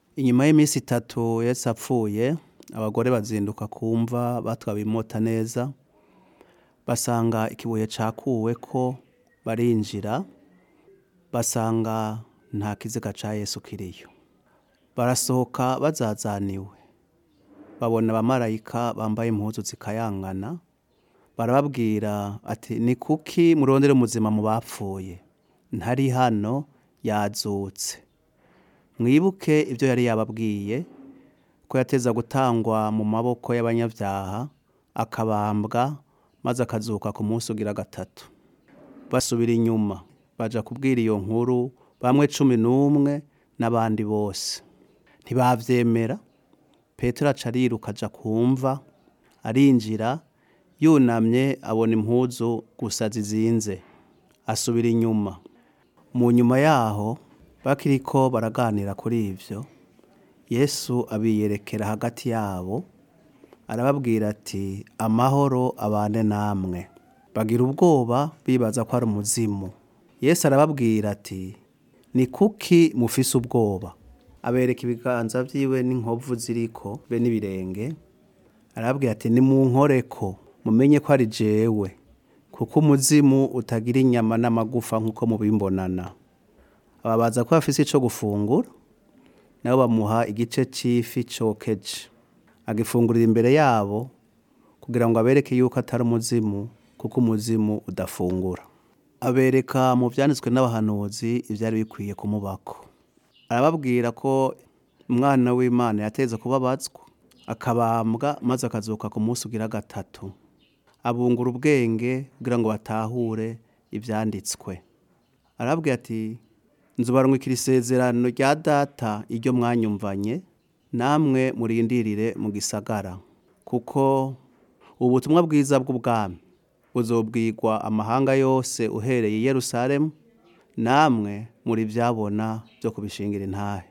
inyuma y'iminsi itatu yesu apfuye abagore bazinduka kumva batwawe imota neza basanga ikibuye cakuweko barinjira basanga nta kiziga ca yesu kiriyo barasohoka bazazaniwe babona abamarayika bambaye impuzu zikayangana barababwira ati ni kuki murondera umuzima mu bapfuye ntari hano yazutse mwibuke ibyo yari yababwiye ko yateza gutangwa mu maboko y'abanyabyaha akabambwa maze akazuka ku munsi ugira gatatu basubira inyuma baja kubwira iyo nkuru bamwe cumi n'umwe n'abandi bose ntibavyemera petero aca ariruka aja kumva arinjira yunamye abona impuzu gusa zizinze asubira inyuma mu nyuma yaho bakiriko baraganira kuri ivyo yesu abiyerekera hagati yabo arababwira ati amahoro abane namwe bagira ubwoba bibaza ko ari umuzimu yesu arababwira ati ni kuki mufise ubwoba abereka ibiganza vyiwe n'inkovu ziriko be n'ibirenge arababwira ati nimunkoreko mumenye ko ari jewe kuko umuzimu utagira inyama n'amagufa nk'uko mubimbonana ababaza ko bafise ico gufungura nabo bamuha igice c'ifi cokeje agifungurira imbere yabo kugira ngo abereke yuko atari umuzimu kuko umuzimu udafungura abereka mu vyanditswe n'abahanuzi ivyari bikwiye kumubako arababwira ko umwana w'imana yateze kubabazwa akabambwa maze akazuka ku munsi ugira gatatu abungura ubwenge kugira ngo batahure ivyanditswe arababwira ati nzubarungikira isezerano rya data iryo mwanyumvanye namwe murindirire mu gisagara kuko ubutumwa bwiza bw'ubwami buzobwirwa amahanga yose uhereye i yerusalemu namwe muri vyabona vyo kubishingira intahe